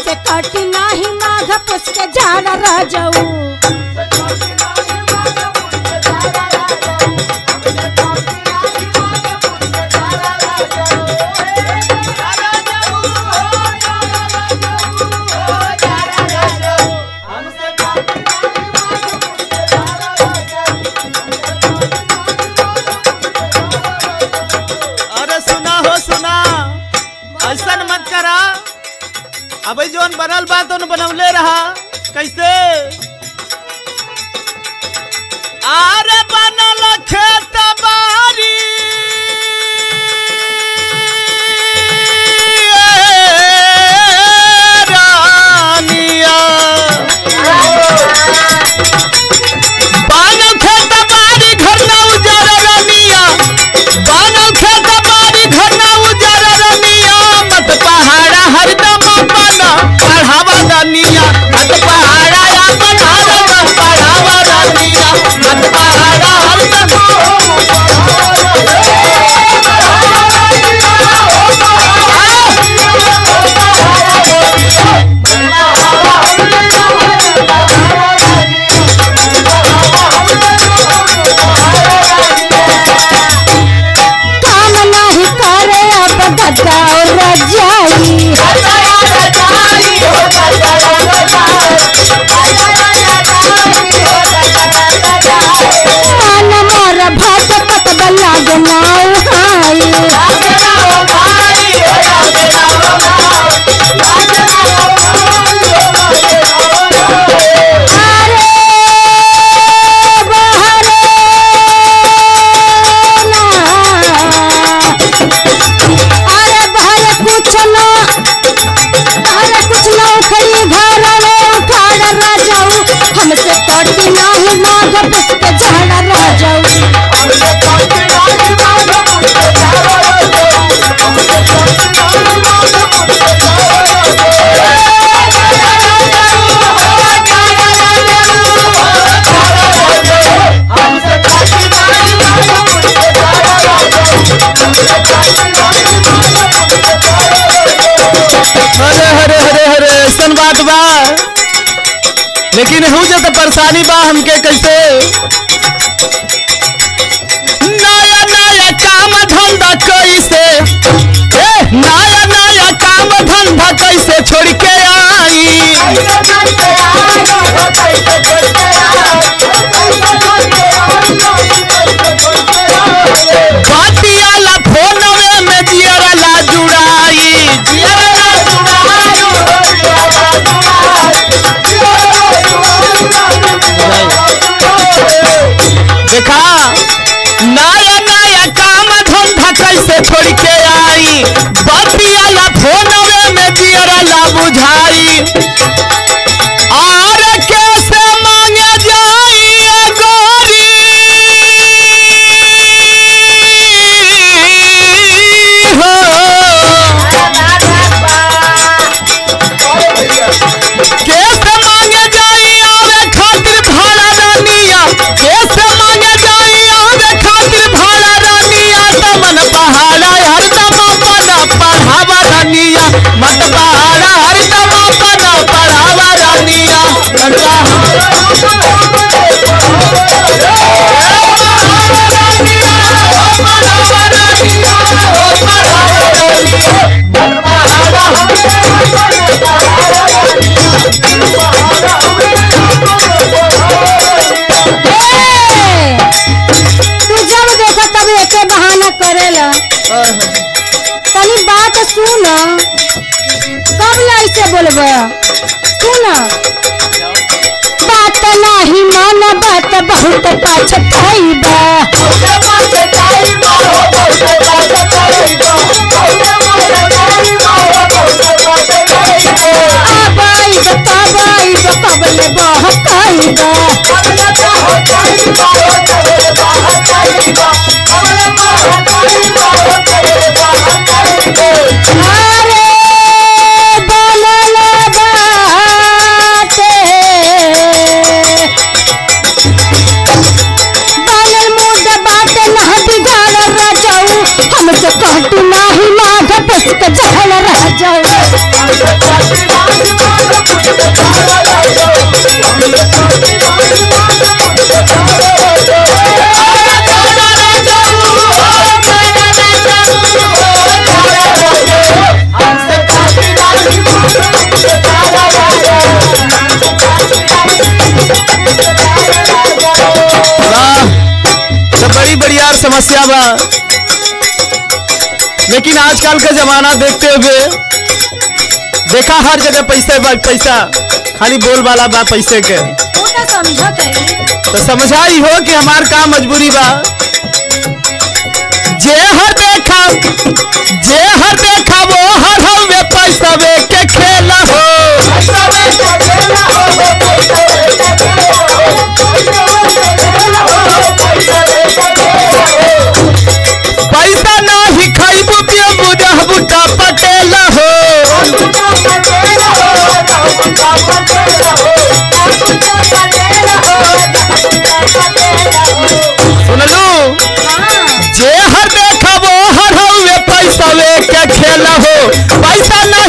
हमसे कटी नाही माघ पुस के झाड़ रह जाऊ अरे सुना हो सुना ऐसा मत करा अबे जोन बनल बा तो बनवले रहा कैसे अरे बनल खेत बारी रानिया बानल खेत बारी घर ना उजारा रानिया बानल खेत बारी घर ना उजारा रानिया मत पहाड़ा हरदम अपन पढ़ावा रानिया मत पहाड़ा अपन हरदम पढ़ावा रानिया मत पहाड़ा हरदम काम नहीं करे अब गद्दा और रजाई मन मोर भात पत लाग नाउ हाई अरे बहरे ना अरे बहरे कुछ ना अरे कुछ ना उखड़ी घर में उखाड़ रह जाऊ हमसे कटी नहीं माघ पुस के झाड़ रह जाऊ हरे हरे हरे हरे ऐसन बात बा लेकिन हूँ जो तो परेशानी बा हमके कैसे नया नया काम धंधा कैसे ए, नया नया काम धंधा कैसे छोड़ के आई बातियाला फोनवे में जियरा ला जुड़ाई जियरा ला देखा नया नया काम धंधा कैसे छोड़ के आई बतियाला फोनवे में जियरा ला बुझाई और कैसे मांगे जाई ए गोरी हो कैसे मांगे जाई आवे खातिर भाड़ा रानिया कैसे मांगे जाई आवे खातिर भाड़ा रानिया तमन पहाड़ा हरदम अपन पढ़ावा रानिया मत पहाड़ा हरदम अपन पढ़ावा रानिया मत पहाड़ा ए, तू जब देखा तब एके बहाना करेला तनी बात सुन कब ला ऐसे बोलबा सुन बात नाही मन बात बहुत पछताइबा अब आइब तब आइब कबले बहकाइबा अरे बनल बाटे बनल मुद बाटे ना बिगाड़ रजाऊ हमसे काटी नाही माघ पुष्क जहल राजा वाह तो बड़ी बढ़िया समस्या बा लेकिन आजकल का जमाना देखते हुए देखा हर जगह पैसे बा पैसा खाली बोल वाला बा पैसे के वो तो समझत है तो समझा ही हो कि हमार का मजबूरी बा जे हर देखा जे हर देखा वो हर हवे पैसा वे के खेला हो पैसा नाही खाइबू पियबू रहबू ता पटेला हो सुनलू जे हर देखा वो हर हवे पैसा वे के खेला हो पैसा ना